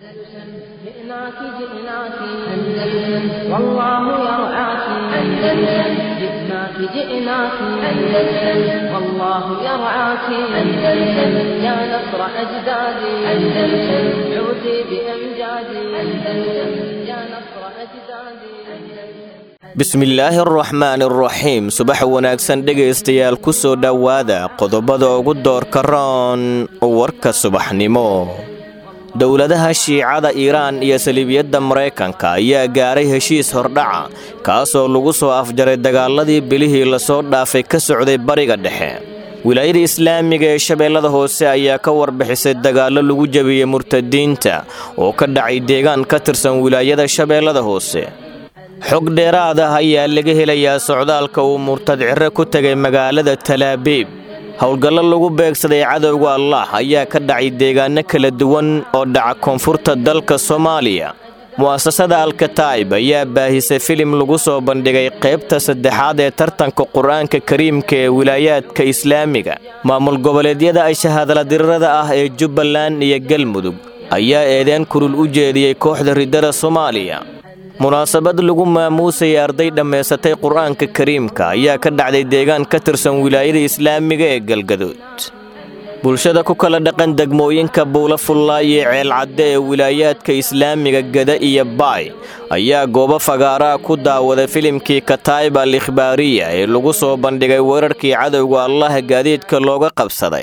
جئناك جئناك أندلس والله يرعاك أندلس جئناك جئناك أندلس والله يرعاك أندلس يا نصر أجدادي أندلس عودي بأمجادي أندلس يا نصر أجدادي أندلس bismillaahi araxmaan araxiim subax wanaagsan dhegaystayaal ku soo dhowaada qodobada ugu doorka roon warka subaxnimo dowladaha shiicada iiraan iyo saliibiyadda maraykanka ayaa gaaray heshiis hordhaca kaasoo lagu soo afjaray dagaaladii bilihii lasoo dhaafay ka socday bariga dhexe wilaayada islaamiga ee shabeellada hoose ayaa ka warbixisay dagaallo lagu jebiyey murtadiinta oo ka dhacay deegaan ka tirsan wilaayada shabeellada hoose xog dheeraad ah ayaa laga helayaa socdaalka uu murtad cirre ku tegay magaalada talaabiib howlgallo lagu beegsaday cadowga allah ayaa ka dhacay deegaanno kala duwan oo dhaca koonfurta dalka soomaaliya mu'asasada alkataa'ib ayaa baahisay filim lagu soo bandhigay qaybta saddexaad ee tartanka qur-aanka kariimka ee wilaayaadka islaamiga maamul goboleedyada ay shahaadaladirrada ah ee jubbaland iyo galmudug ayaa eedeen kulul u jeediyey kooxda riddada soomaaliya munaasabad lagu maamuusayay arday dhammaysatay qur-aanka kariimka ayaa ka dhacday deegaan ka tirsan wilaayada islaamiga ee galgaduud bulshada ku kala dhaqan degmooyinka buula fullaay iyo ceelcadde ee wilaayaadka islaamiga gada iyo baay ayaa goobo fagaaraa ku daawaday filimkii kataa'ib al ikhbaariya ee lagu soo bandhigay weerarkii cadowga allah gaadiidka looga qabsaday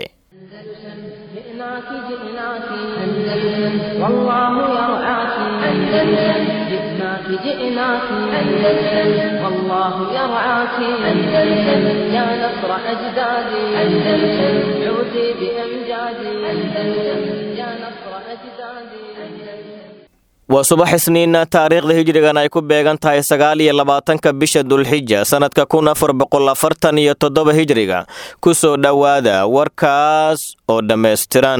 جئناك جئناك أندلس والله يرعاك أندلس جئناك جئناك أندلس والله يرعاك أندلس يا نصر أجدادي أندلس عودي بأمجادي أندلس يا نصر أجدادي أندلس waa subax isniina taariikhda hijrigan ay ku beegan tahay sagaal iyo labaatanka bisha dulxija sannadka kun afar boqol afartan iyo toddoba hijriga ku soo dhowaada warkaas oo dhammaystiran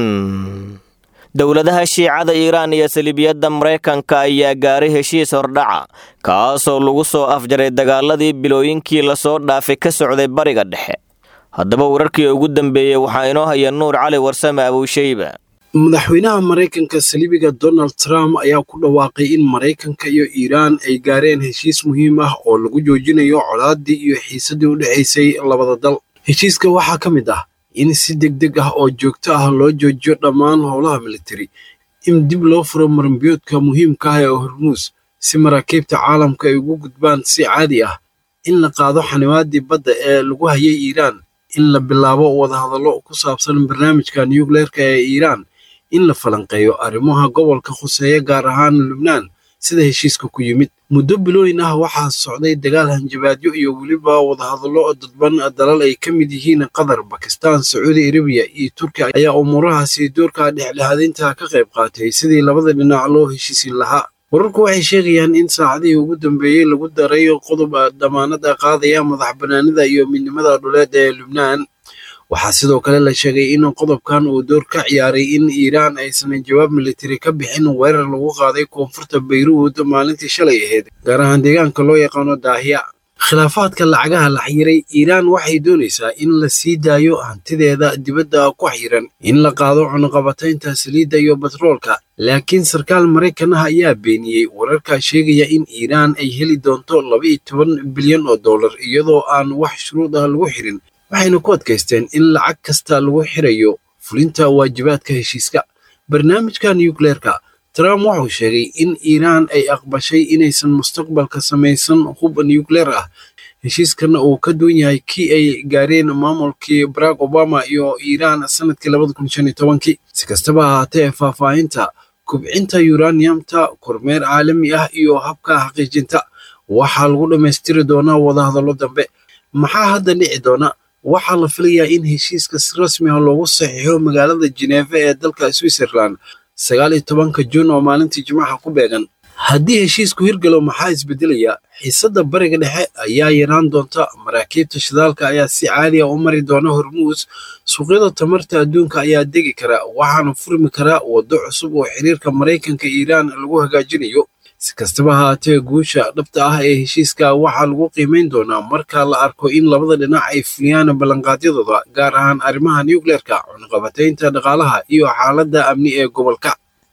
dowladaha shiicada iiraan iyo saliibiyadda maraykanka ayaa gaaray heshiis hordhaca kaasoo lagu soo afjaray dagaaladii bilooyinkii lasoo dhaafay ka socday bariga dhexe haddaba wararkii ugu dambeeyey waxaa inoo haya nuur cali warsame abuushayba madaxweynaha maraykanka saliibiga donald trump ayaa ku dhawaaqay in maraykanka iyo iiraan ay gaareen heshiis muhiim ah oo lagu joojinayo colaadii iyo xiisadii u dhexaysay labada dal heshiiska waxaa ka mid ah in si deg deg ah oo joogto ah loo joojiyo dhammaan howlaha militari in dib loo furo marambiyoodka muhiimka ah ee hormuus si maraakiibta caalamka ay ugu gudbaan si caadi ah in la qaado xanimaadii badda ee lagu hayay iiraan in la bilaabo wadahadallo ku saabsan barnaamijka nuukleerka ee iiraan in la falanqeeyo arrimaha gobolka khuseeya gaar ahaan lubnaan sida heshiiska ku yimid muddo bilooyin ah waxaa socday dagaal hanjabaadyo iyo weliba wadahadallo dadban dalal ay ka mid yihiin qatar bakistaan sacuudi arabiya iyo turkiya ayaa umuurahaasi doorka dhexdhexaadinta ka qayb qaatay sidii labada dhinac loo heshiisin lahaa wararku waxay sheegayaan in saacadihii ugu dambeeyey lagu daray qodob damaanada qaadaya madax banaanida iyo midnimada dhuleed ee lubnaan waxaa sidoo kale la sheegay in qodobkan uu door ka ciyaaray in iiraan aysan jawaab militari ka bixin weerar lagu qaaday koonfurta bayruud maalintii shalay ahayd gaar ahaan deegaanka loo yaqaano daahiya khilaafaadka lacagaha la xiray iiraan waxay doonaysaa in la sii daayo hantideeda dibadda ku xiran in la qaado cunuqabataynta saliidda iyo batroolka laakiin sarkaal maraykan ah ayaa beeniyey wararka sheegaya in iiraan ay heli doonto laba iyo toban bilyan oo dollar iyadoo aan wax shuruud ah lagu xirin waxayna ku adkaysteen in lacag kasta lagu xirayo fulinta waajibaadka heshiiska barnaamijka nuukleerka trump wuxuu sheegay in iiraan ay aqbashay inaysan mustaqbalka samaysan hub nuukleer ah heshiiskana uu ka duwan yahay kii ay gaareen maamulkii barack obama iyo iiraan sanadkii labada kun shan iyo tobankii si kastaba ahaatee faahfaahinta kubcinta yuraniyamta kormeer caalami ah iyo habka xaqiijinta waxaa lagu dhammaystiri doonaa wadahadallo dambe maxaa hadda dhici doona waxaa la filayaa in heshiiska si rasmi ah loogu saxiixo magaalada Geneva ee dalka Switzerland sagaal iyo tobanka Juun oo maalintii Jimcaha ku beegan haddii heshiisku hirgalo maxaa isbedelaya xiisadda bariga dhexe ayaa yaraan doonta maraakiibta shidaalka ayaa si caadi ah u mari doona hormuus suuqyada tamarta adduunka ayaa degi kara waxaana furmi kara waddo cusub oo xiriirka maraykanka iiraan lagu hagaajinayo si kastaba haatee guusha dhabta ah ee heshiiska waxaa lagu qiimayn doonaa marka la arko in labada dhinac ay fuliyaan ballanqaadyadooda gaar ahaan arrimaha nuukleerka cunaqabataynta dhaqaalaha iyo xaaladda amni ee gobolka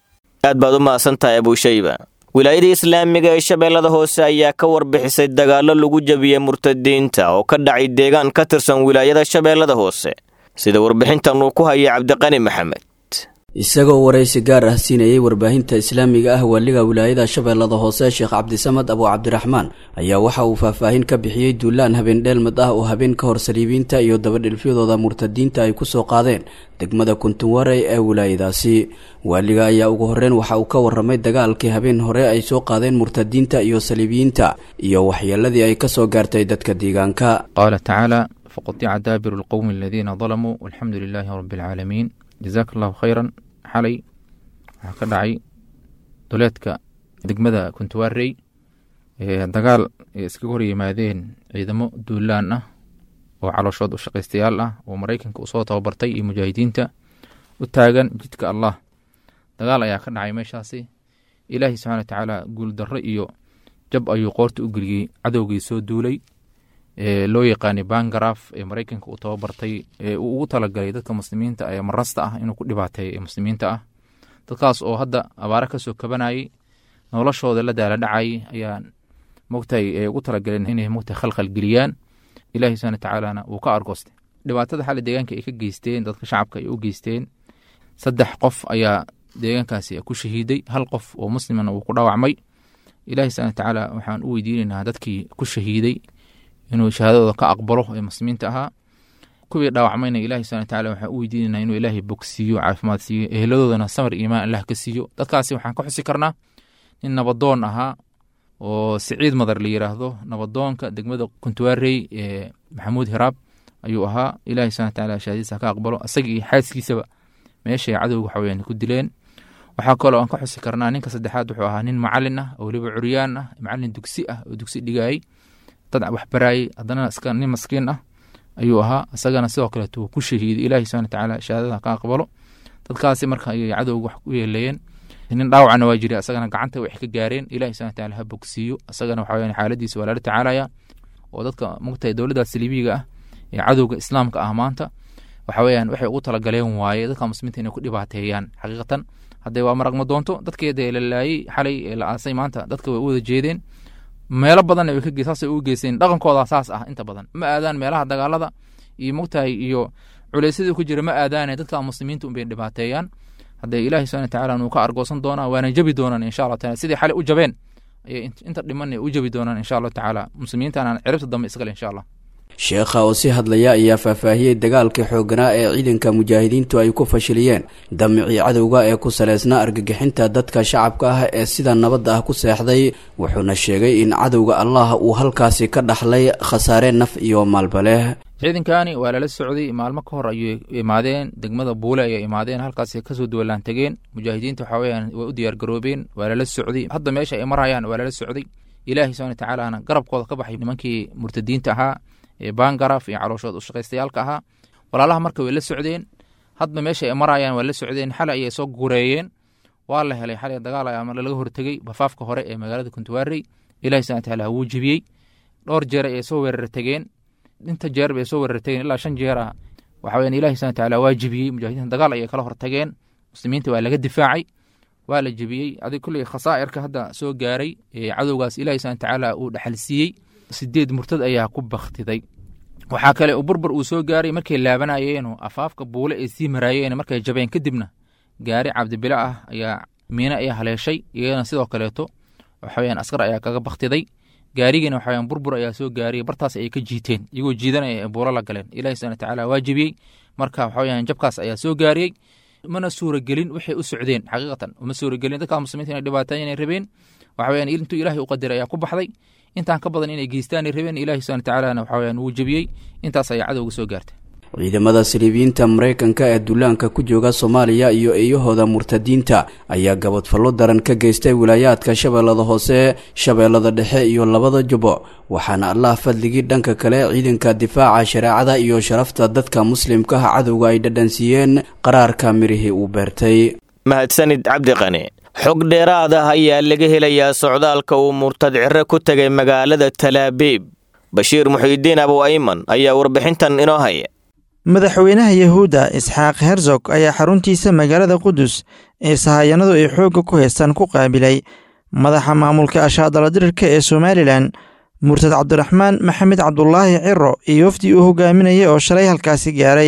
aad baad u mahadsan tahay abuushayba wilaayada islaamiga ee shabeellada hoose ayaa ka warbixisay dagaallo lagu jebiyey murtadiinta oo ka dhacay deegaan ka tirsan wilaayada shabeellada hoose sida warbixintan uu ku hayay cabdiqani maxamed isagoo waraysi gaar ah siinayey warbaahinta islaamiga ah waaliga wilaayada shabeellada hoose sheekh cabdisamad abu cabdiraxmaan ayaa waxa uu faahfaahin ka bixiyey duulaan habeen dheelmad ah oo habeen ka hor saliibiinta iyo dabadhilfyadooda murtadiinta ay ku soo qaadeen degmada kuntunwarey ee wilaayadaasi waaliga ayaa ugu horreyn waxa uu ka warramay dagaalkii habeen hore ay soo qaadeen murtadiinta iyo saliibiyiinta iyo waxyeeladii ay ka soo gaartay dadka deegaanka qaala tacaala faqatica daabiru lqowmi aladiina dalamuu walxamdu lilaahi rabbi alcaalamiin jazaaka allahu khayran xalay waxaa ka dhacay duleedka degmada kuntuwarey dagaal ay iskaga hor yimaadeen ciidamo duulaan ah oo calooshood u shaqaystayaal ah oo maraykanka usoo tababartay iyo mujaahidiinta u taagan jidka allah dagaal ayaa ka dhacay meeshaasi ilaahi subxana wa tacaala guuldarro iyo jab ayuu qoorta u geliyey cadowgii soo duulay loo yaqaanay bangaraf ee maraykanka uu tababartay ee uu ugu talagalay dadka muslimiinta ee marasta ah inuu ku dhibaateeyo ee muslimiinta ah dadkaas oo hadda abaare kasoo kabanayay noloshooda la daala dhacayay ayaa mogtahay ee ugu talagaleen inay mogtahay khalkhal geliyaan ilahi subana tacaalana wuu ka argoostay dhibaatada xali deegaanka ay ka geysteen dadka shacabka ay u geysteen saddex qof ayaa deegaankaasi ku shahiiday hal qof oo muslimana wuu ku dhaawacmay ilahi subana watacaala waxaan u weydiinaynaa dadkii ku shahiiday inuu shahaadadooda ka aqbalo ee muslimiinta ahaa kuwii dhaawacmayna ilahi subana wataala waxaan u weydiinayna inuu ilaahay bogsiiyo caafimaad siiyo eheladoodana samar iimaan allah ka siiyo dadkaasi waxaan ka xusi karnaa nin nabadoon ahaa oo siciid madar la yiraahdo nabadoonka degmada kuntuwarey ee maxamuud hiraab ayuu ahaa ilahi subana wataala shahaadadiisa ka aqbalo isaga iyo xaaskiisaba meeshay cadowga waxaweyaan ku dileen waxaa kaloo aan ka xusi karnaa ninka saddexaad wuxuu ahaa nin macalin ah oo weliba curyaan ah macalin dugsi ah oo dugsi dhigayay dad waxbaraayey haddana iska nin maskiin ah ayuu ahaa isagana sidoo kaleeto wuu ku shahiiday ilahi subana watacaala shahaadada ka aqbalo dadkaasi marka ayay cadowga wax ku yeeleeyeen nin dhaawacna waa jira isagana gacanta wax ka gaareen ilahi subana wataala ha bogsiiyo isagana waxa weyaan xaaladiisa waa lala tacaalaya oo dadka mugtahay dowladda saliibiga ah ee cadowga islaamka ah maanta waxa weyaan waxay ugu talagaleen waaye dadka muslimiinta inay ku dhibaateeyaan xaqiiqatan haddee waa maragma doonto dadkeeda la laayey xalay ee la aasay maanta dadka way u wada jeedeen meelo badanna way ka saasay u geysteen dhaqankooda saas ah inta badan ma aadaan meelaha dagaalada iyo mogtahay iyo culeysyadii ku jira ma aadaane dadka muslimiinta unbay dhibaateeyaan haddee ilaahi subana watacaala nuu ka argoosan doonaa waana jabi doonaan insha allah taala sidii xalay u jabeen ayay inta dhimanay u jabi doonaan insha allahu tacaala muslimiintana ciribta dambe iskale insha allah sheekha oo si hadlaya ayaa faahfaahiyey dagaalkii xoogganaa ee ciidanka mujaahidiintu ay ku fashiliyeen damicii cadowga ee ku saleysnaa argagixinta dadka shacabka ah ee sida nabadda ah ku seexday wuxuuna sheegay in cadowga allah uu halkaasi ka dhaxlay khasaare naf iyo maalba leh ciidankani waa lala socday maalmo ka hor ayay imaadeen degmada buule ayay imaadeen halkaas kasoo duwalaan tegeen mujaahidiinta waxa weyaan way u diyaar garoobeen waa lala socday hadda meesha ay marayaan waa lala socday ilaahi subana watacaalana garabkooda ka baxay nimankii murtadiinta ahaa ee bangaraf iyo calooshood ushaqaystayaalka ahaa walaalaha marka way la socdeen hadba meesha ay marayaan waa la socdeen xalay ayay soo gureeyeen waa la helay xalay dagaal ayaa laga hortegey bafaafka hore ee magaalada kuntuwarey ilahi subana wataala wuu jibiyey dhowr jeer ayay soo weerar tegeen inta jeer bay soo weerar tegeen ilaa shan jeer ah waxa weyan ilahi subana wataala waa jibiyey mujaahidiinta dagaal ayay kala hortageen muslimiinta waa laga difaacay waa la jebiyey adig kulley khasaa'irka hadda soo gaaray ee cadowgaas ilahi subana watacaala uu dhaxalsiiyey sideed murtad ayaa ku baktiday waxaa kale uu burbur uu soo gaaray markay laabanayeen afaafka buule ay sii maraayeen markay jabeen kadibna gaari cabdibile ah ayaa miine ayaa haleeshay iyadana sidoo kaleeto waxaweyaan askar ayaa kaga baktiday gaarigiina waxaweyaan burbur ayaa soo gaaray bartaas ayay ka jiiteen iyagoo jiidanaya buulo la galeen ilahi subana watacaala waa jebiyey marka waxaweyaan jabkaas ayaa soo gaariyey mana suuragelin waxay u socdeen xaqiiqatan uma suuragelin dadka muslimiinta inay dhibaateeyan ay rabeen waxaweyaan intuu ilahay u qadiray ayaa ku baxday intaan ka badan inay geystaan ay rabeen ilahi subana watacaala waxaweyaan wuu jebiyey intaas ayaa cadowga soo gaartay ciidamada saliibiyiinta maraykanka ee duulaanka ku jooga soomaaliya iyo eeyahooda murtadiinta ayaa gabadfallo daran ka geystay wilaayaadka shabeellada hoose shabeellada dhexe iyo labada jubo waxaana allah fadligii dhanka kale ciidanka difaaca shareecada iyo sharafta dadka muslimkaha cadowga ay dhadhansiiyeen qaraarka mirihii uu beertay mahadsanid cabdiqani xog dheeraad ah ayaa laga helayaa socdaalka uu murtad cire ku tegay magaalada talaabiib bashiir muxiidiin abu ayman ayaa warbixintan inoo haya madaxweynaha yahuudda isxaaq herzog ayaa xaruntiisa magaalada qudus ee sahayanadu ay xoogga ku haystaan ku qaabilay madaxa maamulka ashaadala dirirka ee somalilan murtad cabdiraxmaan maxamed cabdulaahi ciro iyo wafdii uu hogaaminayay oo shalay halkaasi gaaray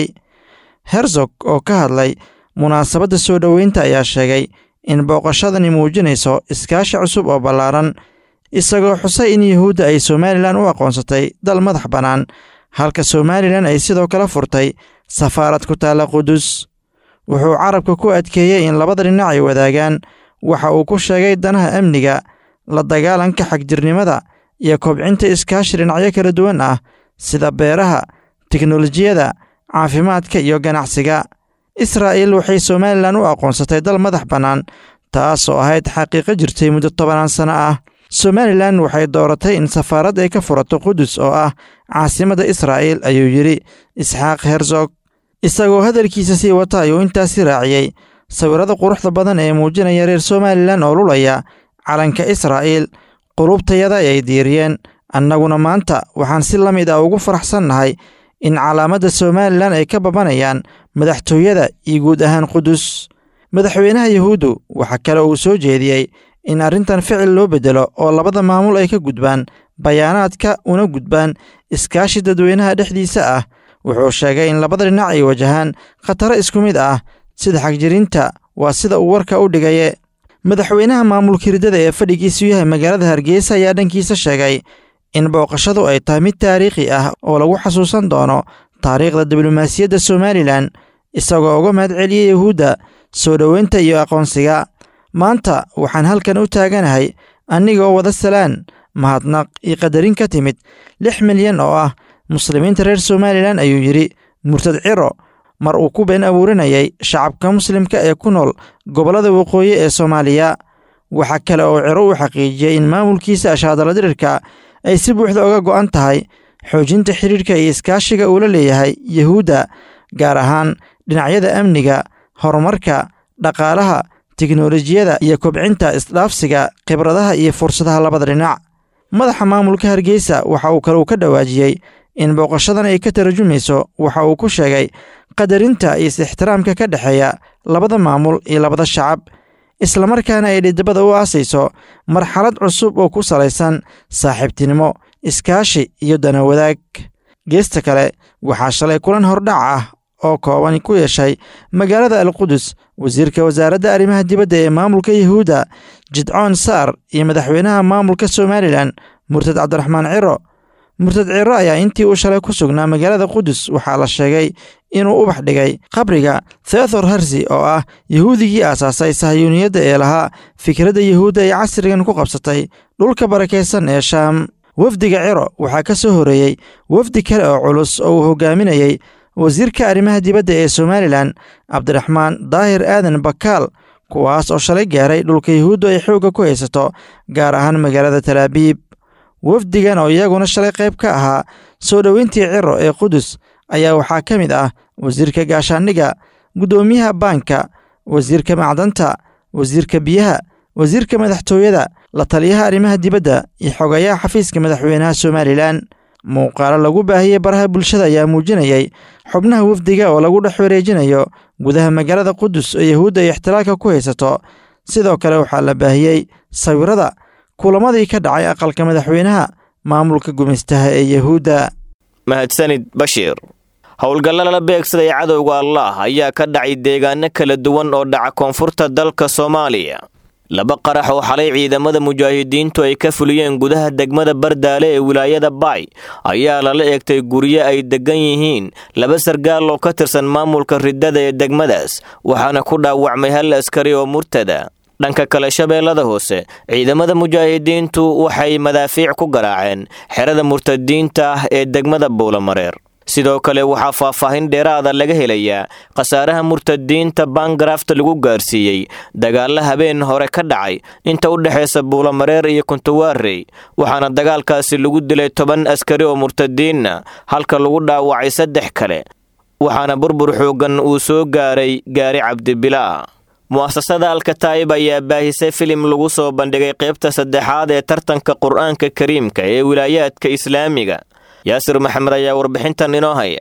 herzog oo ka hadlay munaasabadda soo dhoweynta ayaa sheegay in booqashadani muujinayso iskaashi cusub oo ballaaran isagoo xusay in yuhuudda ay somalilan u aqoonsatay dal madax bannaan halka somalilan ay sidoo kale furtay safaarad ku taalla qudus wuxuu carabka ku adkeeyey in labada dhinac ay wadaagaan waxa uu ku sheegay danaha amniga la dagaalanka xagjirnimada iyo kobcinta iskaashi dhinacyo kala duwan ah sida beeraha teknolojiyada caafimaadka iyo ganacsiga israa'iil waxay somalilan u aqoonsatay dal madax bannaan taasoo ahayd xaqiiqo jirtay muddo tobanaan sano ah somalilan waxay dooratay in safaarad ay ka furato qudus oo ah caasimadda israa'iil ayuu yidhi isxaaq herzog isagoo hadalkiisa sii wata ayuu intaasi raaciyey sawirrada quruxda badan ee muujinaya reer somalilan oo lulaya calanka israa'iil qulubtayada ay diiriyeen annaguna maanta waxaan si la mid ah ugu faraxsannahay in calaamadda somalilan ay ka babanayaan madaxtooyada iyo guud ahaan qudus madaxweynaha yuhuuddu waxaa kale uu soo jeediyey in arrintan ficil loo beddelo oo labada maamul ay ka gudbaan bayaanaadka una gudbaan iskaashi dadweynaha dhexdiisa ah wuxuu sheegay in labada dhinac ay wajahaan khataro isku mid ah sida xagjirinta waa sida uu warka u dhigaye madaxweynaha maamulka hirdada ee fadhigiisu yahay magaalada hargeysa ayaa dhankiisa sheegay in booqashadu ay tahay mid taariikhi ah oo lagu xasuusan doono taariikhda diblomaasiyadda somalilan isagoo uga mahad celiyey yuhuudda soo dhoweynta iyo aqoonsiga maanta waxaan halkan u taaganahay annigoo wada salaan mahadnaq iyo qadarin ka timid lix milyan oo ah muslimiinta reer somalilan ayuu yidhi murtad ciro mar uu ku been abuurinayay shacabka muslimka ee ku nool gobollada waqooyi ee soomaaliya waxaa kale oo ciro uu xaqiijiyey in maamulkiisa ashaadala dirirka ay si buuxda uga go'an tahay xoojinta xidhiirka iyo iskaashiga uu la leeyahay yuhuudda gaar ahaan dhinacyada amniga horumarka dhaqaalaha teknolojiyada iyo kobcinta isdhaafsiga khibradaha iyo fursadaha labada dhinac madaxa maamulka hargeysa waxa uu kale uu ka dhawaajiyey in booqashadan ay ka tarajumayso waxa uu ku sheegay qadarinta iyo is-ixtiraamka ka dhexeeya labada maamul iyo labada shacab islamarkaana ay dhidibada u aasayso marxalad cusub oo ku salaysan saaxiibtinimo iskaashi iyo dana wadaag geesta kale waxaa shalay kulan hordhac ah oo kooban ku yeeshay magaalada alqudus wasiirka wasaaradda arrimaha dibadda ee maamulka yuhuudda jidcoon saar iyo madaxweynaha maamulka somalilan murtad cabdiraxmaan ciro murtad ciro ayaa intii uu shalay ku sugnaa magaalada qudus waxaa la sheegay inuu ubax dhigay qabriga theothor harsi oo ah yuhuudigii aasaasay sahayuuniyadda ee lahaa fikradda yuhuudda ay casrigan ku qabsatay dhulka barakaysan ee shaam wafdiga ciro waxaa ka soo horeeyey wafdi kale oo culus oo uu hogaaminayey wasiirka arrimaha dibadda ee somalilan cabdiraxmaan daahir aadan bakaal kuwaas oo shalay gaaray dhulka yuhuuddu ay xoogga ku haysato gaar ahaan magaalada talaabiib wafdigan oo iyaguna shalay qayb ka ahaa soo dhoweyntii ciro ee qudus ayaa waxaa ka mid ah wasiirka gaashaandhiga guddoomiyaha baanka wasiirka macdanta wasiirka biyaha wasiirka madaxtooyada la taliyaha arrimaha dibadda iyo xogayaha xafiiska madaxweynaha somalilan muuqaalo lagu baahiyey baraha bulshada ayaa muujinayay xubnaha wafdiga oo lagu dhex wareejinayo gudaha magaalada qudus oo yahuudda ay ixtilaalka ku haysato sidoo kale waxaa la baahiyey sawirada kulamadii ka dhacay aqalka madaxweynaha maamulka gumaystaha ee yahuudda mahadsanid bashiir howlgalla la beegsaday cadowga allah ayaa ka dhacay deegaano kala duwan oo dhaca koonfurta dalka soomaaliya laba qarax oo xalay ciidamada mujaahidiintu ay ka fuliyeen gudaha degmada bardaale ee wilaayada baay ayaa lala eegtay guryo ay deggan yihiin laba sargaal oo ka tirsan maamulka riddada ee degmadaas waxaana ku dhaawacmay hal askari oo murtada dhanka kale shabeellada hoose ciidamada mujaahidiintu waxay madaafiic ku garaaceen xerada murtadiinta ah ee degmada buulamareer sidoo kale waxaa faahfaahin dheeraada laga helayaa khasaaraha murtadiinta baangarafta lagu gaarsiiyey dagaalla habeen hore ka dhacay inta u dhexaysa buulamareer iyo kuntawaarey waxaana dagaalkaasi lagu dilay toban askari oo murtadiinna halka lagu dhaawacay saddex kale waxaana burbur xooggan uu soo gaaray gaari cabdibilaa mu'asasada alkataa'ib ayaa baahisay filim lagu soo bandhigay qaybta saddexaad ee tartanka qur'aanka kariimka ee wilaayaadka islaamiga yaasir maxamed ayaa warbixintan inoo haya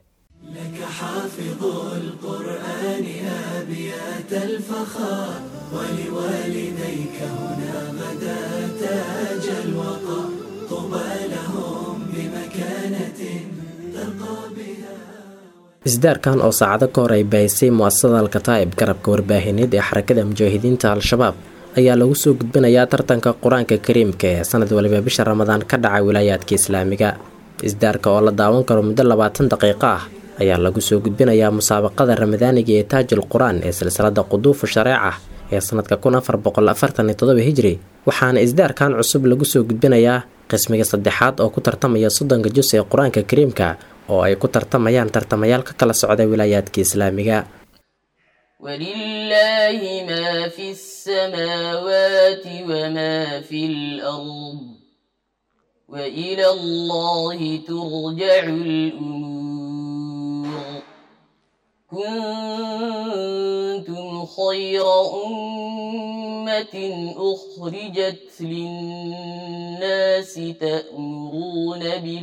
isdaarkan oo saacado ka hor ay baahisay mu'asasada alkataa'ib garabka warbaahineed ee xarakada mujaahidiinta al-shabaab ayaa lagu soo gudbinayaa tartanka qur-aanka kariimka ee sanad waliba bisha ramadaan ka dhaca wilaayaadka islaamiga isdaarka oo la daawan karo muddo labaatan daqiiqo ah ayaa lagu soo gudbinayaa musaabaqada ramadaaniga ee taajul qur-aan ee silsilada quduufu shareeca ee sanadka kun afar boqol afartan iyo todoba hijri waxaana isdaarkan cusub lagu soo gudbinayaa qismiga saddexaad oo ku tartamaya soddonka jus ee qur-aanka kariimka oo ay ku tartamayaan tartamayaal ka kala socda wilaayaadka islaamiga ولله ما في السماوات وما في الأرض وإلى الله ترجع الأمور كنتم خير أمة أخرجت للناس تأمرون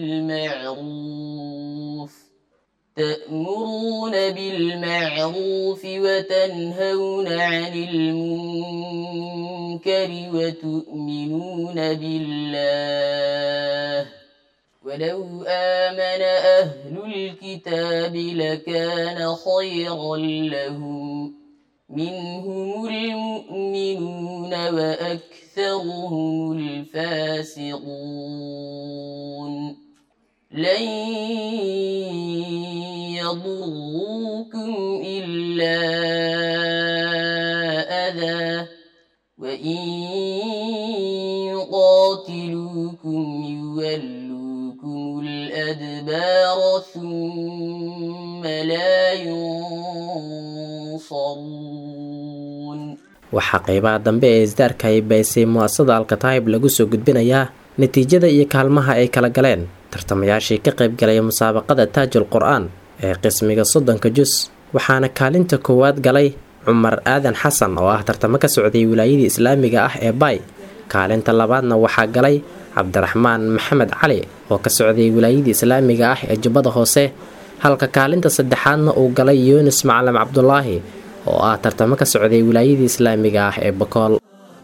بالمعروف تأمرون بالمعروف وتنهون عن المنكر وتؤمنون بالله ولو آمن أهل الكتاب لكان خيرا لهم منهم المؤمنون وأكثرهم الفاسقون لن يضروكم إلا أذى وإن يقاتلوكم يولوكم الأدبار ثم لا ينصرون waxaa qeybaha dambe ee isdaarka ay baysay mu'asasada alkataa'ib lagu soo gudbinayaa natiijada iyo kaalmaha ay kala galeen tartamayaashii ka qayb galaya musaabaqada taajul qur-aan ee qismiga soddonka jus waxaana kaalinta koowaad galay cumar aadan xasan oo ah tartamo ka socday wilaayadii islaamiga ah ee baay kaalinta labaadna waxaa galay cabdiraxmaan maxamed cali oo ka socday wilaayadii islaamiga ah ee jubbada hoose halka kaalinta saddexaadna uu galay yunis macalin cabdulaahi oo ah tartamo ka socday wilaayadii islaamiga ah ee bakool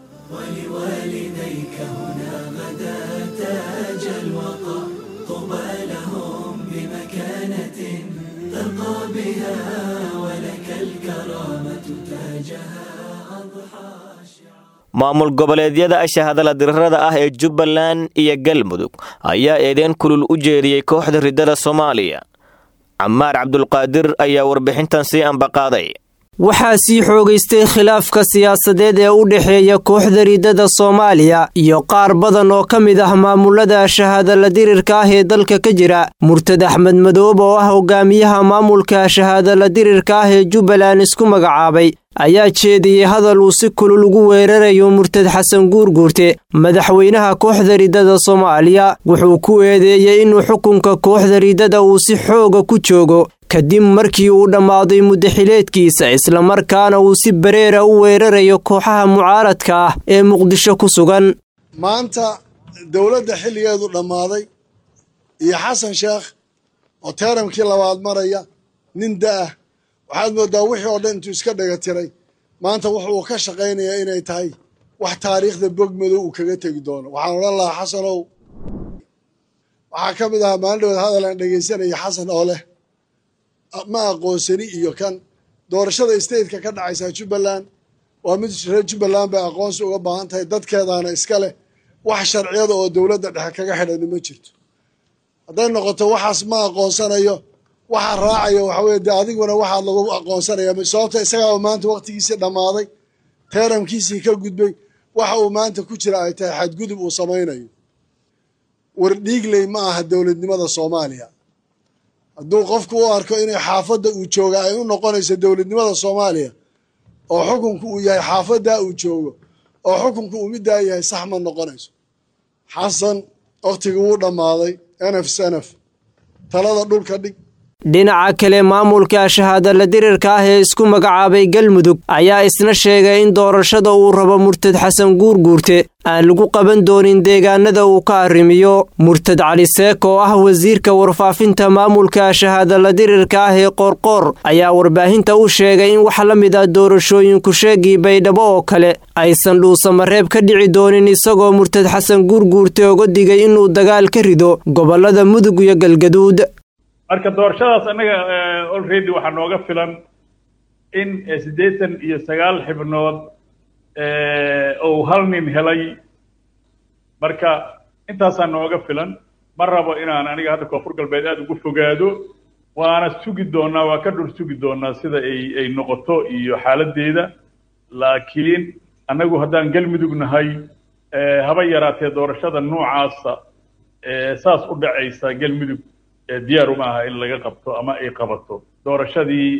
maamul goboleedyada ashahadala dirarada ah ee jubbaland iyo galmudug ayaa eedeen kulul u jeediyey kooxda riddada soomaaliya camaar cabdulqaadir ayaa warbixintan sii ambaqaaday waxaa sii xoogaystay khilaafka siyaasadeed ee u dhexeeya kooxda riddada soomaaliya iyo qaar badan oo ka mid ah maamulada shahaadala dirirka ah ee dalka ka jira murtad axmed madoob oo ah hogaamiyaha maamulka shahaadala dirirka ah ee jubbaland isku magacaabay ayaa jeediyey hadal uu si kulul ugu weerarayo murtad xasan guurguurte madaxweynaha kooxda riddada soomaaliya wuxuu ku eedeeyey inuu xukunka kooxda riddada uu si xooga ku joogo kadib markii uu dhammaaday muddaxileedkiisa islamarkaana uu si bareera u weerarayo kooxaha mucaaradka ah ee muqdisho ku sugan maanta dowladda xilligeedu dhammaaday iyo xasan sheekh oo teeramkii labaad maraya nin da'ah waxaad mooddaa wixii oo dhan intuu iska dhaga tiray maanta wuxuu ka shaqaynayaa inay tahay wax taariikhda bog madow uu kaga tegi doono waxaan odhan lahaa xasanow waxaa ka mid ahaa maalin dhaweed hadal aan dhegaysanaya xasan oo leh ma aqoonsani iyo kan doorashada stateka ka dhacaysaa jubbaland waa mid reer jubbaland bay aqoonsi uga baahan tahay dadkeedaana iska leh wax sharciyada oo dowladda dhexe kaga xidhani ma jirto hadday noqoto waxaas ma aqoonsanayo waxa raacaya waxa weye dee adiguna waxaad lagu aqoonsanaya sababta isagaaba maanta waktigiisii dhammaaday teeramkiisii ka gudbay waxa uu maanta ku jira ay tahay xadgudub uu samaynayo wardhiigley ma aha dowladnimada soomaaliya hadduu qofku u arko inay xaafadda uu jooga ay u noqonayso dowladnimada soomaaliya oo xukunku uu yahay xaafaddaa uu joogo oo xukunku uu middaa yahay sax ma noqonayso xasan wakhtigii wuu dhammaaday nf snf talada dhulka dhig dhinaca kale maamulka shahaadala dirirka ah ee isku magacaabay galmudug ayaa isna sheegay in doorashada uu rabo murtad xasan guurguurte aan lagu qaban doonin deegaanada uu ka arrimiyo murtad cali seek oo ah wasiirka warfaafinta maamulka shahaadala dirirka ah ee qoorqoor ayaa warbaahinta u sheegay in wax la mid ah doorashooyinku sheegii baydhabo oo kale aysan dhuusamareeb ka dhici doonin isagoo murtad xasan guurguurte oga digay inuu dagaal ka rido gobollada mudug iyo galgaduud marka doorashadaas annaga already waxaa nooga filan in siddeetan iyo sagaal xibnood uu hal nin helay marka intaasaa nooga filan ma rabo inaan aniga hadda koonfur galbeed aada ugu fogaado waana sugi doonaa waa ka dhur sugi doonaa sida ay ay noqoto iyo xaaladdeeda laakiin annagu haddaan galmudug nahay haba yaraatee doorashada noocaasa saas u dhacaysa galmudug diyaar uma aha in laga qabto ama ay qabato doorashadii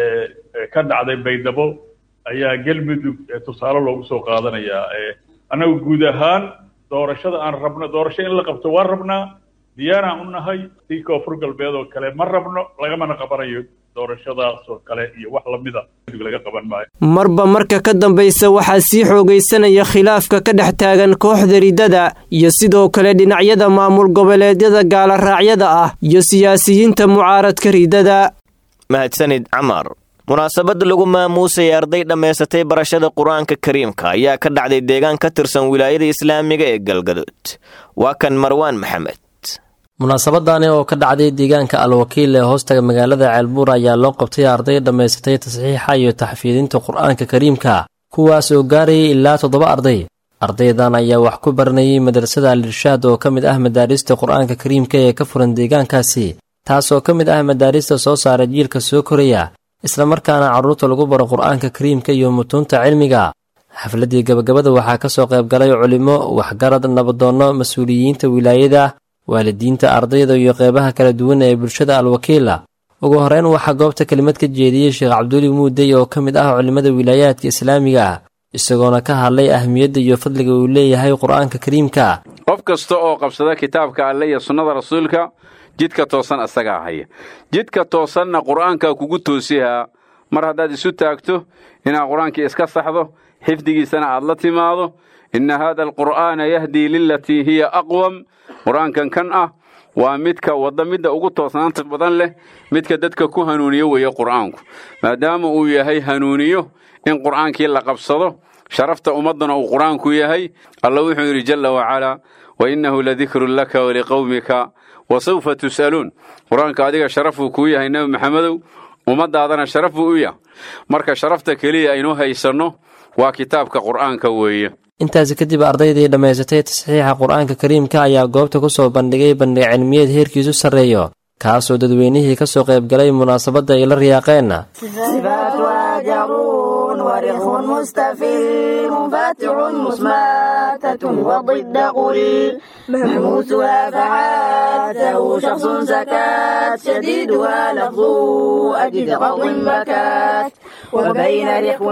ka dhacday baydhabo ayaa galmudug tusaale loogu soo qaadanayaa annagu guud ahaan doorashada aan rabno doorasho in la qabto waan rabnaa diyaaraan u nahay si koonfur galbeed oo kale ma rabno lagamana qabanayo doorashadaas oo kale iyo wax lamida laga qaban maayo marba marka ka dambaysa waxaa sii xoogaysanaya khilaafka ka dhex taagan kooxda riddada iyo sidoo kale dhinacyada maamul goboleedyada gaalaraacyada ah iyo siyaasiyiinta mucaaradka riddada mahadsanid camar munaasabad lagu maamuusaya arday dhammaysatay barashada qur-aanka kariimka ayaa ka dhacday deegaan ka tirsan wilaayada islaamiga ee galgaduud waa kan marwaan maxamed munaasabadani oo ka dhacday deegaanka al-wakiil ee hoostaga magaalada ceelbuur ayaa loo qabtay arday dhammaysatay tasxiixa iyo taxfiidinta qur-aanka kariimka kuwaas oo gaarayay ilaa toddoba arday ardaydan ayaa wax ku baranayay madrasada al-irshaad oo ka mid ah madaarista qur-aanka kariimka ee ka furan deegaankaasi taasoo ka mid ah madaarista soo saara jiilka soo koraya islamarkaana carruurta lagu baro qur-aanka kariimka iyo mutuunta cilmiga xafladdii gabagabada waxaa ka soo qayb galay culimo waxgarad nabadoonno mas-uuliyiinta wilaayada waalidiinta ardayda iyo qeybaha kala duwan ee bulshada al-wakiila ugu horeyn waxaa goobta kelimad ka jeediyey sheekh cabduuli muudey oo ka mid ah culimmada wilaayaadka islaamiga ah isagoona ka hadlay ahmiyadda iyo fadliga uu leeyahay qur-aanka kariimka qof kasta oo qabsada kitaabka alle iyo sunnada rasuulka jidka toosan asagaa haya jidka toosanna qur-aanka kugu toosihaa mar haddaad isu taagto inaad qur-aankii iska saxdo xifdigiisana aad la timaado inna haada alqur'aana yahdii lilatii hiya aqwam qur-aankan kan ah waa midka wadda midda ugu toosnaanta badan leh midka dadka ku hanuuniyo weeye qur'aanku maadaama uu yahay hanuuniyo in qur'aankii la qabsado sharafta ummaddana uu qur'aanku yahay alla wuxuu yidhi jalla wacalaa wa innahu ladikrun laka waliqowmika wa sawfa tus'aluun qur-aanka adiga sharaf buu kuu yahay nebi maxamedow ummaddaadana sharaf buu u yahay marka sharafta keliya aynu haysanno waa kitaabka qur'aanka weeye intaasi kadib ardaydii dhammaysatay tasxiixa qur-aanka kariimka ayaa goobta ku soo bandhigay bandhig cilmiyeed heerkiisu sarreeyo kaasoo dadweynihii ka soo qayb galay munaasabadda ay la riyaaqeen ورخ مستفل منفتح مسماتة وضد قل مهموسها فعاته شخص سكات شديدها لفظ أجد غض بكات وبين رخو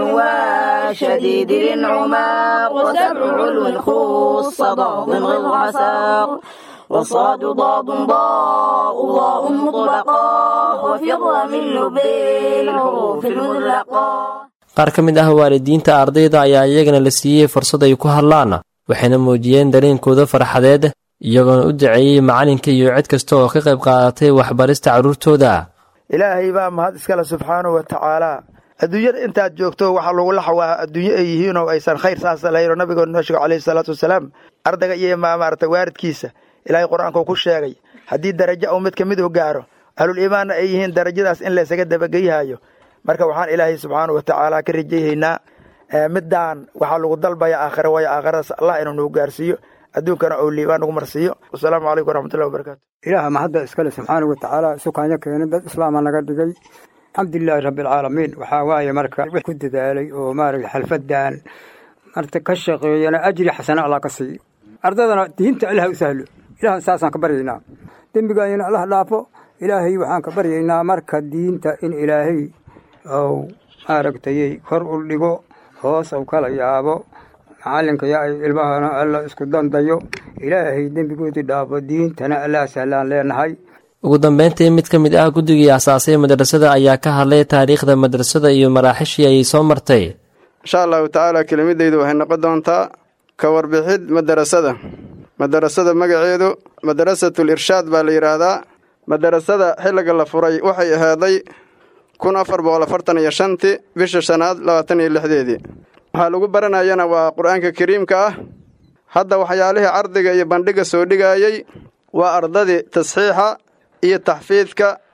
وشديد العماق وسبع علو خص ضاد غض عساق وصاد ضاد ضاء ضاء مطلقا وفر من لبي الحروف المطلقة qaar ka mid ah waalidiinta ardayda ayaa iyagana la siiyey fursad ay ku hadlaan waxayna muujiyeen dareenkooda farxadeed iyagoona u daceeyey macalinka iyo cid kasta oo ka qayb qaadatay waxbarista carruurtooda ilaahay baa mahad iskale subxaanahu wa tacaalaa adduunyada intaad joogto waxaa lagula xawaa adduunyo ay yihiinoo aysan khayr saasa lahayn oo nabigoona noo sheego calayhi salaatu wasalaam ardayga iyo maarata waaridkiisa ilaahay qur-aankuu ku sheegay haddii darajo uu mid ka mid u gaaro ahlul iimaanna ay yihiin darajadaas in laysaga dabageyhayo marka waxaan ilaahay subxaana wa tacaala ka rajayhaynaa middaan waxaa lagu dalbaya aakhira waayo aakhiradaas allah inuu nagu gaarsiiyo adduunkana ou liibaan nagu marsiiyo wasalaamu calaykum waraxmatullahi wabarakatu ilaaha mahadda iskale subxaana wa tacaala sukaanyo keenay dad islaama naga dhigay alxamdulilaahi rabbialcaalamiin waxaa waaye marka wix ku dadaalay oo maaragta xalfadan marta ka shaqeeyana ajri xasana allah ka siiyo ardaydana diinta ilaha u sahlo ilahan saasaan ka baryaynaa dembigaayana allah dhaafo ilaahay waxaan ka baryaynaa marka diinta in ilaahay ou maaragtayay kor u dhigo hoos ou kala yaabo macalinka yaa ay ilmahana alla isku dandayo ilaahay dembigoodii dhaafo diintana allaa sahlaan leenahay ugu dambeyntii mid ka mid ah guddigii asaasay madrasada ayaa ka hadlay taariikhda madrasada iyo maraaxishii ayay soo martay insha allahu tacaala kelimadaydu waxay noqon doontaa ka warbixid madarasada madarasada magaceedu madarasatul irshaad baa la yidhaahdaa madarasada xilliga la furay waxay ahaaday kun afar boqol afartan iyo shantii bisha shanaad labaatan iyo lixdeedii waxaa lagu baranayana waa qur-aanka kariimka ah hadda waxyaalihii cardiga iyo bandhiga soo dhigayey waa ardadii tasxiixa iyo taxfiidka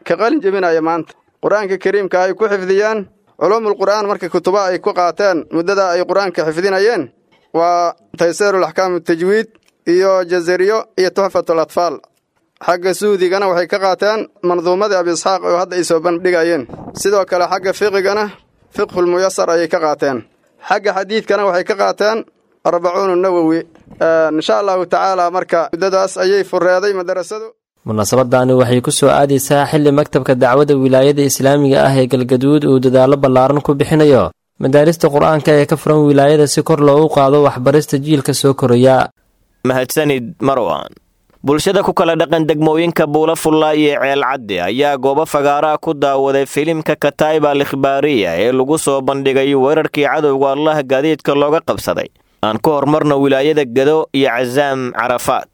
ka qalin jebinaya maanta qur-aanka kariimka ay ku xifdiyeen culuumul qur'aan marka kutuba ay ku qaateen muddada ay qur-aanka xifdinayeen waa tayseerul axkaamu tajwiid iyo jazariyo iyo tuxfatul atfaal xagga suudigana waxay ka qaateen manduumadii abi isxaaq oo hadda ay soo bandhigayeen sidoo kale xagga fiqigana fiqhul muyasar ayay ka qaateen xagga xadiidkana waxay ka qaateen arbacuunu nawowi insha allahu tacaala marka muddadaas ayay fureeday madarasadu munaasabadani waxay ku soo aadaysaa xilli maktabka dacwadda wilaayada islaamiga ah ee galgaduud uu dadaallo ballaaran ku bixinayo madaarista qur-aanka ee ka furan wilaayada si kor loogu qaado waxbarista jiilka soo koraya mahadsanid marwan bulshada ku kala dhaqan degmooyinka buula fulla iyo ceelcadde ayaa goobo fagaaraha ku daawaday filimka kataiba al ikhbaariya ee lagu soo bandhigay weerarkii cadowga allaha gaadiidka looga qabsaday aan ku hormarno wilaayada gado iyo casaam carafaad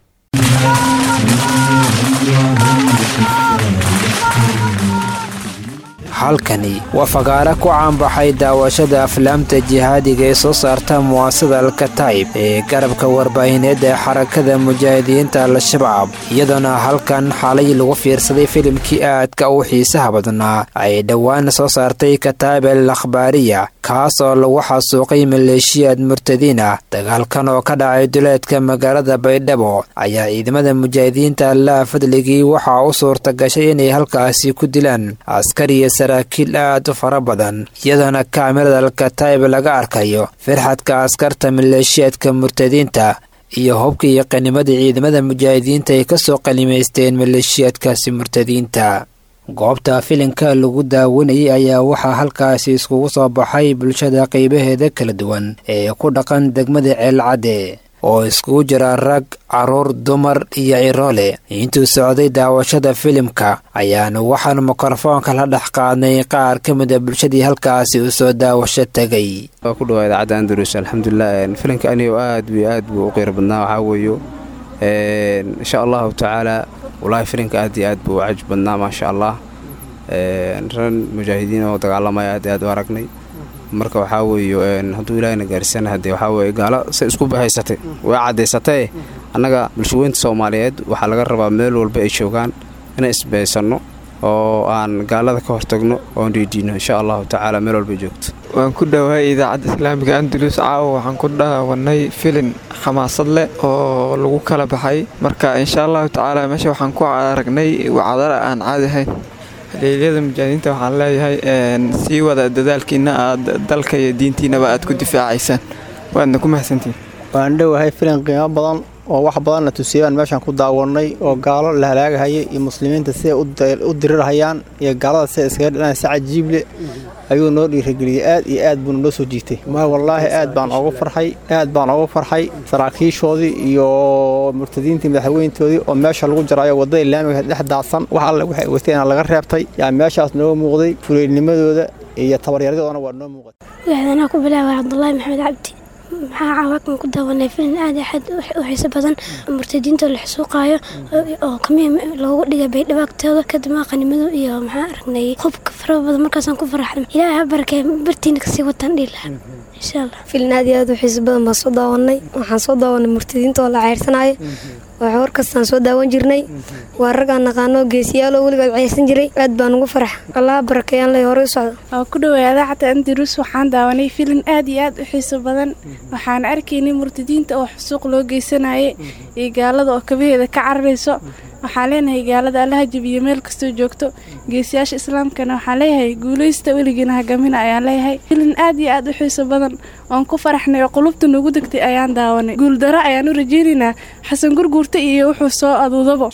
halkani waa fagaare ku caanbaxay daawashada aflaamta jihaadiga ee soo saarta muwaasada alkataib ee garabka warbaahineed ee xarakada mujaahidiinta al-shabaab iyadoona halkan xalay lagu fiirsaday filimkii aadka u xiisaha badnaa ay dhowaan soo saartay kataib al akhbaariya kaas oo lagu xasuuqay maleeshiyaad murtadiin ah dagaalkan oo ka dhacay duleedka magaalada baydhabo ayaa ciidamada mujaahidiinta allaha fadligii waxaa u suurta gashay inay halkaasi ku dilaan askariya saraakiil aad u fara badan iyadoona kaamirada alkataib laga arkayo firxadka askarta maleeshiyaadka murtadiinta iyo hubka iyo qanimadii ciidamada mujaahidiinta ay ka soo qanimaysteen maleeshiyaadkaasi murtadiinta goobta filinka lagu daawanayay ayaa waxaa halkaasi iskugu soo baxay bulshada qaybaheeda kala duwan ee ku dhaqan degmada ceelcadde oo iskugu jira rag caruur dumar iyo ciroole intuu socday daawashada filimka ayaanu waxaanu mikrofoonka la dhex qaadnay qaar ka mida bulshadii halkaasi u soo daawasho tegay waa ku dhawaa idaacadda andalus alxamdulilah filimka anigo aad bu aad buu u qiiro badnaa waxaa weeyo insha allahu tacaala wallaahi filimka aad iyo aad buu u cajb badnaa maasha allah ran mujaahidiin oo dagaalamaya aad aad u aragnay marka waxaa weeye hadduu ilaahina gaarsiisana haddee waxaa weeye gaalo say isku bahaysatay way caddaysatee annaga bulshaweynta soomaaliyeed waxaa laga rabaa meel walba ay joogaan inaan isbahaysanno oo aan gaalada ka hortagno oon dhiidhiino insha allahu tacaala meel walba joogto waan ku dhowahay idaacadda islaamiga andalus caawa waxaan ku dhaawanay filin xamaasad leh oo lagu kala baxay marka insha allahu tacaala meesha waxaan ku aragnay wacdara aan caadi ahayn haleelyada mujaahidiinta waxaan leeyahay sii wada dadaalkiina aad dalka iyo diintiinaba aad ku difaacaysaan waadna ku mahadsantihin waan dhowahay filin qiimo badan oo wax badanna tusiyaan meeshaan ku daawanay oo gaalo la halaagahayay iyo muslimiinta siday u dirirhayaan iyo gaalada siday iskaga dhilaan si cajiible ayuu noo dhiirageliyey aad iyo aad buuna noo soo jiitay ma wallaahi aad baan ogu farxay aad baan ogu farxay saraakiishoodii iyo murtadiintii madaxweyntoodii oo meesha lagu jaraayo waddada islaamiga dhex daadsan wax alle waxay wateena laga reebtay yaa meeshaas nooga muuqday fuleylnimadooda iyo tabaryaradoodana waa noo muuqatay waxdanaa ku bilaabay cabdulaahi maxamed cabdi maxaa caawakan ku daawanay filin aad axad u xiiso badan murtadiinta la xusuuqaayo oo kamiya loogu dhigay baydhabo agtooda kadib qanimadu iyo maxaa aragnay hubka fara badan markaasaan ku faraxnay ilaahay ha barakee bartiina kasii wataan dhihi lahaa insha allah filin aad iyo aad u xiiso badan baan soo daawanay waxaan soo daawanay murtadiinta oo la ceyrsanaayo waxa warkastaan soo daawan jirnay waa raggaan naqaano geesiyaal oo weligood ceyrsan jiray aad baan ugu farax allaha barakeeyaan lay horey u socdo waa ku dhowaa idaacadda andalus waxaan daawanay filin aad iyo aad u xiiso badan waxaan arkaynay murtadiinta oo xusuuq loo geysanayay iyo gaalada oo kabaheeda ka cararayso waxaan leenahay gaalada allaha jabiyo meel kastoo joogto geesiyaasha islaamkana waxaan leeyahay guulaysta weligiina hagamina ayaan leeyahay filin aad iyo aad u xiiso badan oon ku faraxnay oo qulubta nagu degtay ayaan daawanay guuldaro ayaan u rajaynaynaa xasan gurguurta iyo wuxuu soo aduudabo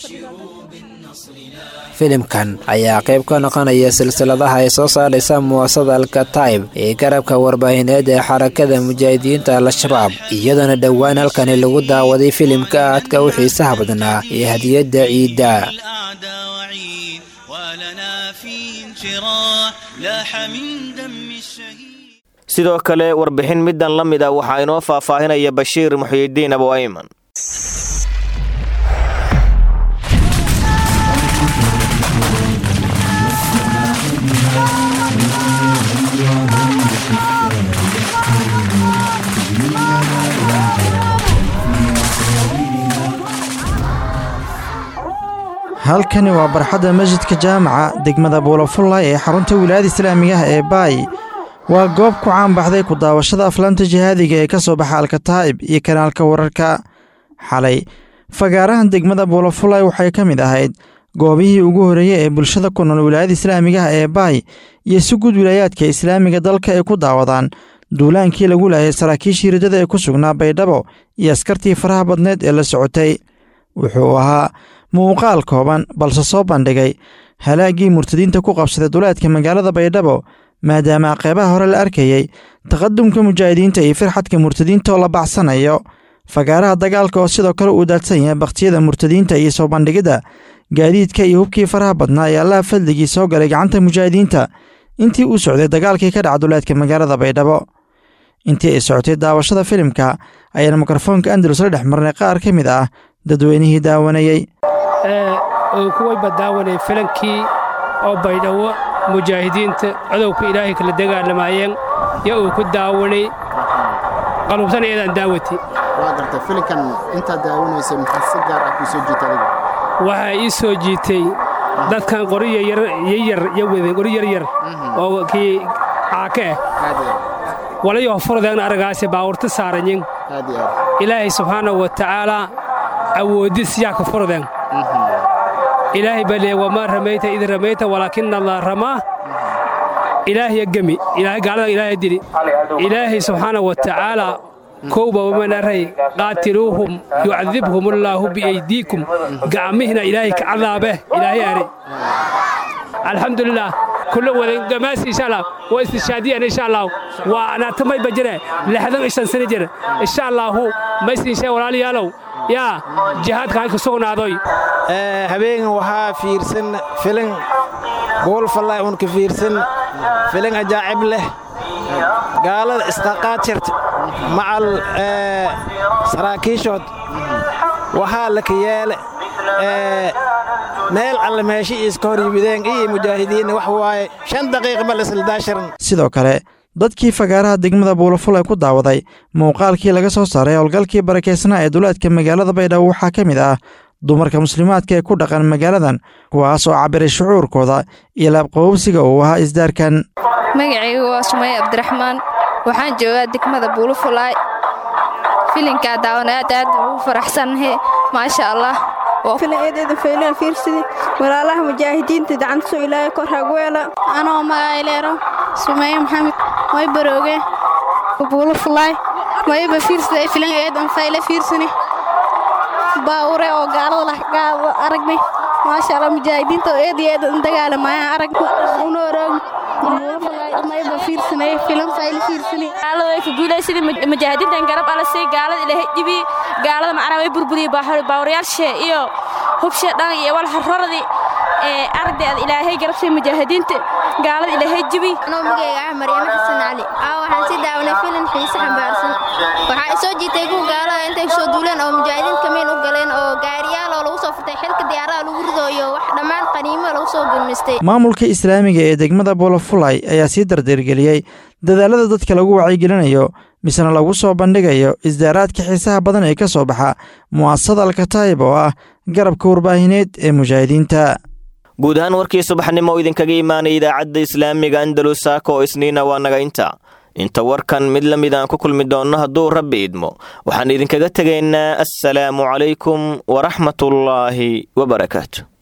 filimkan ayaa qayb ka noqonaya silsiladaha ay soo saaraysa muwaasada alkataib ee garabka warbaahineed ee xarakada mujaahidiinta al-shabaab iyadoona dhowaan halkani lagu daawaday filimka aadka u xiisaha badnaa ee hadiyadda ciidda sidoo kale warbixin middan la mid a waxaa inoo faahfaahinaya bashiir muxyidiin abu ayman halkani waa barxadda masjidka jaamaca degmada buulafullay ee xarunta wilaayada islaamiga ah ee baay waa goob ku caanbaxday ku daawashada aflaamta jihaadiga ee ka soo baxa alkataa'ib iyo kanaalka wararka xalay fagaarahan degmada buulafullay waxay ka mid ahayd goobihii ugu horreeyey ee bulshada ku nool wilaayada islaamiga ah ee baay iyo si guud wilaayaadka islaamiga dalka ay ku daawadaan duulaankii lagu laayay saraakiishii riddada ee ku sugnaa baydhabo iyo askartii faraha badneed ee la socotay wuxuu ahaa muuqaal kooban balse soo bandhigay halaaggii murtadiinta ku qabsaday duleedka magaalada baydhabo maadaama qeybaha hore la arkayey taqadumka mujaahidiinta iyo firxadka murtadiinta oo la baxsanayo fagaaraha dagaalka oo sidoo kale uu daadsan yahay bakhtiyada murtadiinta iyo soo bandhigidda gaadiidka iyo hubkii faraha badnaa ee allaha fadligii soo galay gacanta mujaahidiinta intii uu socday dagaalkii ka dhaca duleedka magaalada baydhabo intii ay socotay daawashada filimka ayaana mikrofoonka andalus la dhex marnay qaar ka mid ah dadweynihii daawanayey uu kuwayba daawanay filankii oo baydhabo mujaahidiinta codowka ilaahay kala dagaalamayeen yo uu ku daawanay qalubsan eedaan daawati waa gartay filinkan intaad daawanaysay maxaa si gaar ah kuu soo jiita adiga waxaa ii soo jiitay dadkan qori yaryar yo weden qori yaryar oo kii caake ah walayo furdeegna aragaase baawurta saaranyin ilaahay subxaanahu wa tacaalaa awoodis yaa ka furdeen ilaahay baa leeya wamaa ramayta id ramayta walaakina allah ramaa ilaahya gemi ilaahay gaalada ilaahay dili ilaahay subxaanahu wa tacaalaa kowba wamanaray qaatiluuhum yucadibhum allaahu biaydiikum gacmihina ilaahay ka cadaabeh ilaahay ari alxamdulilah kulla wadan gamaas insha allah waa istishaadiyan insha allah waa anaatamay bajire lixdan ishan sano jir insha allahu maysinshe walaalayaalow yaa jihaadka halka sugnaadoy habeengan waxaa fiirsan filin buulfallay un ka fiirsan filin ajaacib leh gaalada isqaqaad jirta macal saraakiishood waxaa laka yeele meel alle meeshi iska hor yimideen iyo mujaahidiinna wax waaye shan daqiiqa bal isla daashiran sidoo kale dadkii fagaaraha degmada buulafulay ku daawaday muuqaalkii laga soo saaray howlgalkii barakeysnaa ee duleedka magaalada baydhabo waxaa ka mid ah dumarka muslimaadka ee ku dhaqan magaaladan kuwaas oo cabiray shucuurkooda iyo laabqabowsiga uu ahaa isdaarkan magacaygu waa sumaya cabdiraxmaan waxaan joogaa degmada buulufulaay filinkaa daawan aad aad ugu faraxsannahay maasha allah filaeedeeda faylaan fiirsidi walaalaha mujaahidiinta dacantasoo ilaahay kor hagweela anoo magayleero sumeeye maxamed way barooge buulufulaay mayaba fiirsida filan eedan fayle fiirsani baawure oo gaalada gaalo aragnay maasha allah mujaahidiinta oo eed iyo eed dagaalamaayaan arag unooroog mayba fiirsanay filan fayle fiirsani gaalada way ka guulaysadii mujaahidiintan garab ala say gaalada ilaahay dhibi gaalada macnaa way burburiyey baawarayaashe iyo hubshe dhan iyo walhararadi ee aragdeeda ilaahay garabshay mujaahidiinta gaalada ilaahay jibi anoo magayga ah maryamo xasan cali aa waxaan sii daawanay filan xiise xambaarsan waxaa isoo jiitay kuwa gaalada intay soo duuleen oo mujaahidiin kamiin u galeen oo gaariyaal oo lagu soo furtay xilka diyaarada lagu rido iyo wax dhammaan qaniimo lagu soo gulmistay maamulka islaamiga ee degmada buulafulay ayaa sii dardargeliyey dadaalada dadka lagu wacyigelinayo misena lagu soo bandhigayo isdaaraadka xiisaha badan ee ka soo baxa mu'asasada alkataayib oo ah garabka warbaahineed ee mujaahidiinta guud ahaan warkii subaxnimo oo idinkaga imaanaya idaacadda islaamiga andalus saaka oo isniina waa naga inta inta warkan mid la mid aan ku kulmi doonno hadduu rabbi idmo waxaan idinkaga tegaynaa assalaamu calaykum waraxmatullaahi wabarakaatu